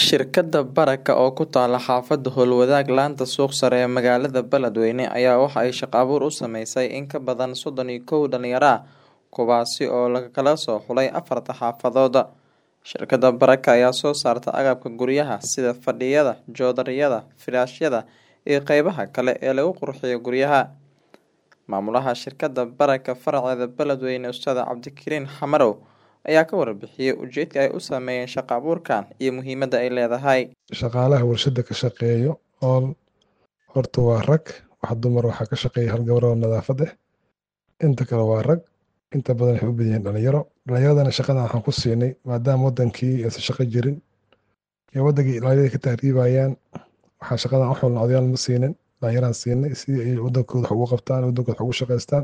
Shirkadda Baraka oo ku taala xaafadda Howlwadaag laanta suuq sare ee magaalada Beledweyne ayaa waxa ay shaqo abuur u sameysay in ka badan soddon iyo kow dhalinyaro ah kuwaasi oo laga soo xulay afarta xaafadood. Shirkadda Baraka ayaa soo saarta agabka guryaha sida fadhiyada, joodariyada, firaashyada iyo qeybaha kale ee lagu qurxiyo guryaha. Maamulaha shirkadda Baraka faraceeda Beledweyne Ustaad Cabdikariin Xamarow ayaa ka warbixiyay ujeedka ay u sameeyeen shaqo abuurkan iyo muhiimadda ay leedahay. shaqaalaha warshada ka shaqeeyo ool horta waa rag wax dumar waxaa ka shaqeeya hal gabar oo nadaafad ah inta kale waa rag inta badan waxay u badan yihiin dhalinyaro dhalinyaradana shaqadan waxaan ku siinay maadaama wadankii aysan shaqo jirin ee wadankii dhalinyarada ka tahriibayaan waxaan shaqadan u xulna odayaal ma siinin dhalinyaraan siinay si ay wadankooda wax ugu qabtaan wadankooda wax ugu shaqaystaan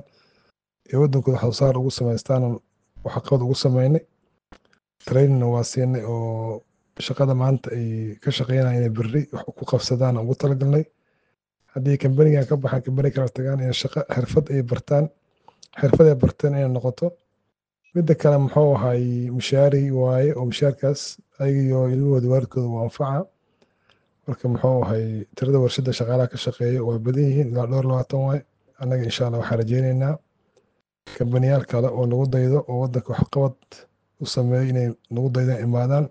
ee wadankooda wax soo saar ugu samaystaan waxqabad ugu sameynay trainingna waa siinay oo shaqada maanta ay ka shaqeynayaan inay berri wax ku qabsadaan ugu talagalnay haddii kambanigan ka baxaan kambani kala tagaan inay shaqo xirfad ay bartaan xirfad ay barteen inay noqoto midda kale muxuu ahay mushaari waaye oo mushaarkaas ayagiyo ilmahooda waalidkooda waa anfaca marka muxuu ahay tirada warshada shaqaalaha ka shaqeeya waa badan yihiin ilaa dhowr labaatan waaye annaga insha allah waxaan rajeyneynaa kambaniyaal kale oo nagu daydo oo wadanka waxqabad u sameeyo inay nagu daydaan imaadaan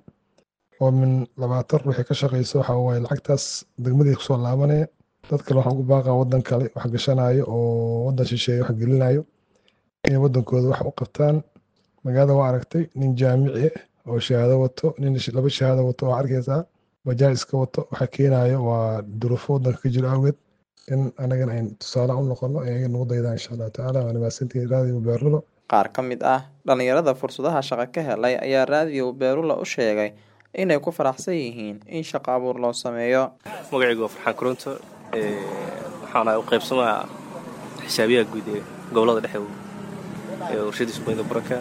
oo min labaatan ruuxii ka shaqeyso waxa waaye lacagtaas degmadii kusoo laabanaya dad kale waxaan ugu baaqaa wadan kale wax gashanayo oo wadan shisheeye wax gelinayo inay wadankooda wax u qabtaan magaalada waa aragtay nin jaamici ah oo shahaado wato nin laba shahaado wato waa arkaysaa bajaaj iska wato waxa keenayo waa duruufo wadanka ka jiro awgeed in anagana ayn tusaale u noqono ayaga nagu daydaan insha allahu tacaala waana mahadsantihiin raadiyo beerulo Qaar ka mid ah dhalinyarada fursadaha shaqo ka helay ayaa raadiyo Beerula u sheegay inay ku faraxsan yihiin in shaqo abuur loo sameeyo. magacaygu waa farxaan koronto waxaana u qaybsamayaa xisaabiyaha guud ee gobolada dhexe ee warshadii sumayda baraka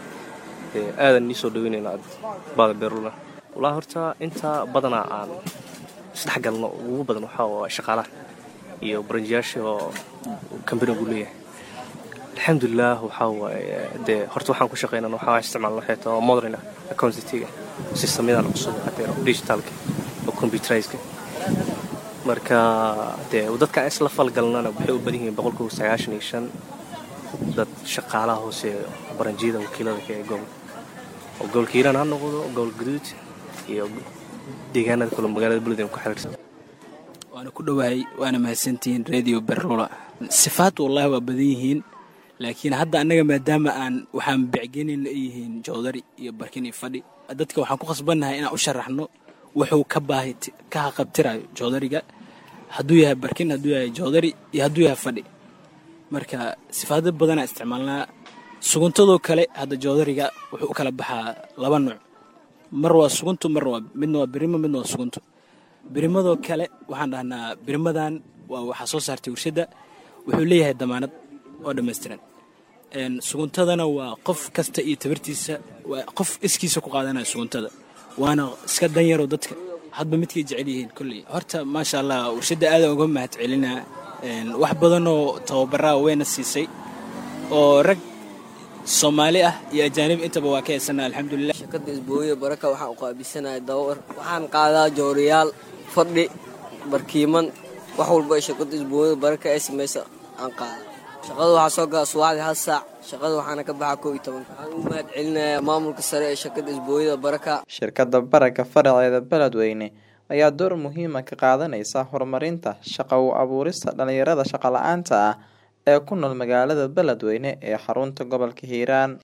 aadan nii soo dhaweynayna baada beerula walaa horta inta badanaa aan isdhexgalno ugu badan waxaa waa shaqaalaha iyo baranjiyaasha oo kambanigu leeyahay alxamdulilah waxaa waaye dee horta waxaan ku shaqeynana waxaa isticmaalna waxay tahay modern accountantiga systemyadan cusub hadeero digitalka oo computerizeka marka dee dadkaan isla falgalnana waxay u badan yihiin boqolkiiba sagaashan iyo shan dad shaqaalaha hoose baranjiyada wakiilada ka ee gobol oo gobolka hiiraan ha noqdo gobol gaduud iyo deegaanada kale magaalada beledweyne ku xiriirsan waana ku dhowahay waana mahadsantihiin radio berrola sifaad wallahi waa badan yihiin laakiin hadda annaga maadaama aan waxaan becgenin ay yihiin joodari iyo barkin iyo fadhi dadka waxaan ku khasbannahay inaan u sharaxno wuxuu ka baahi ka haqabtirayo joodariga hadduu yahay barkin hadduu yahay joodari iyo hadduu yahay fadhi marka sifaado badanaa isticmaalnaa suguntadoo kale hadda joodariga wuxuu u kala baxaa laba nuuc mar waa suguntu mar waa midna waa birimo midna waa suguntu birimadoo kale waxaan dhahnaa birimadan waa waxaa soo saartay warshadda wuxuu leeyahay damaanad oo dhammaystiran suguntadana waa qof kasta iyo tabartiisa waa qof iskiisa ku qaadanaya suguntada waana iska danyaroo dadka hadba midkay jecel yihiin kolley horta maasha allah warshadda aadan uga mahad celinaa wax badanoo tababaraa wayna siisay oo rag soomaali ah iyo ajaanib intaba waa ka heysana alxamdulilah shirkadda isbooye baraka waxaan u qaabilsanahay dawar waxaan qaadaa jooriyaal fadhi barkiiman wax walba ee shirkadda isbooye baraka ee samaysa aan qaada shaqada waxaa soo gala subaxdii hal saac shaqada waxaana ka baxaa kow iyo tobanka waxaan ugu mahad celinayaa maamulka sare ee shirkadda isbooyada baraka Shirkadda Baraka faraceeda Beledweyne ayaa door muhiim ah ka qaadanaysa horumarinta shaqo u abuurista dhalinyarada shaqo la'aanta ah ee ku nool magaalada Beledweyne ee xarunta gobolka Hiiraan.